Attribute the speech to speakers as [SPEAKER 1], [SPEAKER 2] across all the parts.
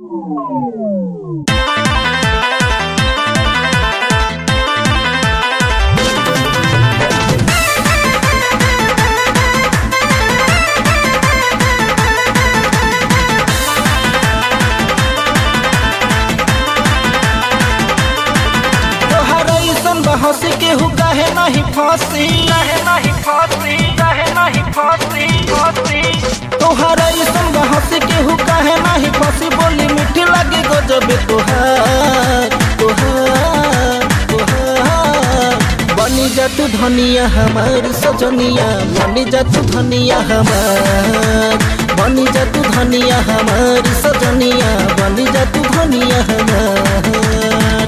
[SPEAKER 1] हंसी केहू कहे नहीं फांसी कहे नहीं फांसी कहे नहीं फांसी फांसी तोहर ऐसन बा हंसी केहू कहे नहीं फांसी बोली मीठी लगे गजब तोहार तोहार तोहार बनी जा तू धनिया हमार सजनिया बनी जा तू धनिया हमार बनी जा तू धनिया हमार सजनिया बनी जा तू धनिया हमार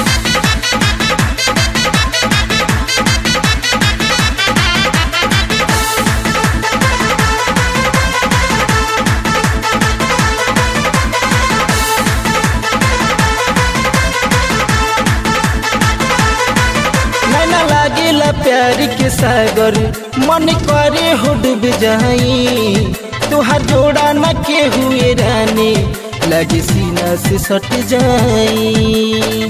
[SPEAKER 1] नैना लागेला प्यार के सागर मन करे हो डूब जाई तुहार जोड़ा न के हुए रानी लगे सीना से सट जाई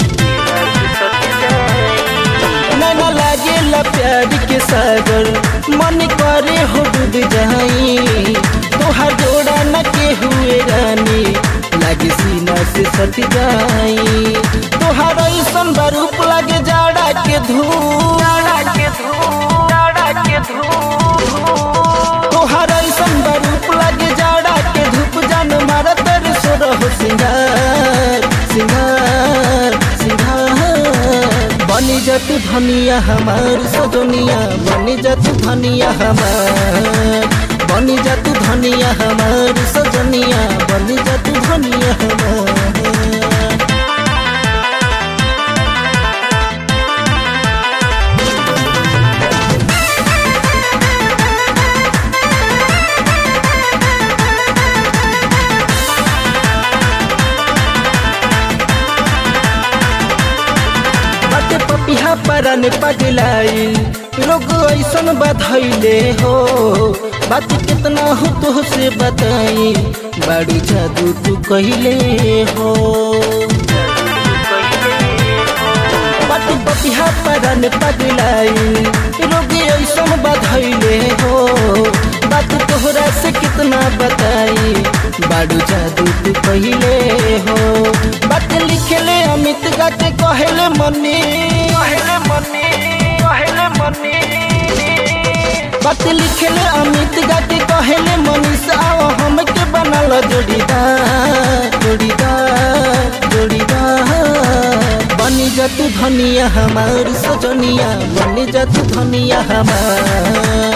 [SPEAKER 1] नैना लागेला प्यार के सागर मन करे हो डूब जाई तुहार जोड़ा न के हुए रानी लगे सीना से सट जाई तुहार ऐसन बरूप लगे जाड़ा के धूप जाड़ा के धूप जाड़ा के धूप तुहार ऐसन बरूप लगे जाड़ा के धूप जान मारा तेरे सोरह सिंगार सिंगार सिंगार बनी जा तू धनिया हमार सजनिया बनी जा तू धनिया हमार बनी जा तू धनिया हमार सजनिया बनी जा तू धनिया हमार बाटे पपिहा परन पगलाई रोग ऐसन बधैले हो बात कितना हो तो से बताई बड़ी जादू तू कहले हो बाटे पपिहा परन पगलाई रोग ऐसन बधैले हो बात तोहरा से कितना बताई बाडू जादू तू कहले हो बात लिखले अमित गा के कहले मनी कहले मनी कहले मनी बात लिखले अमित गा के कहले मनीष आओ हमके बनल जोड़ीदार जोड़ीदार जोड़ीदार बनी जा तू धनिया हमार सजनिया बनी जा तू धनिया हमार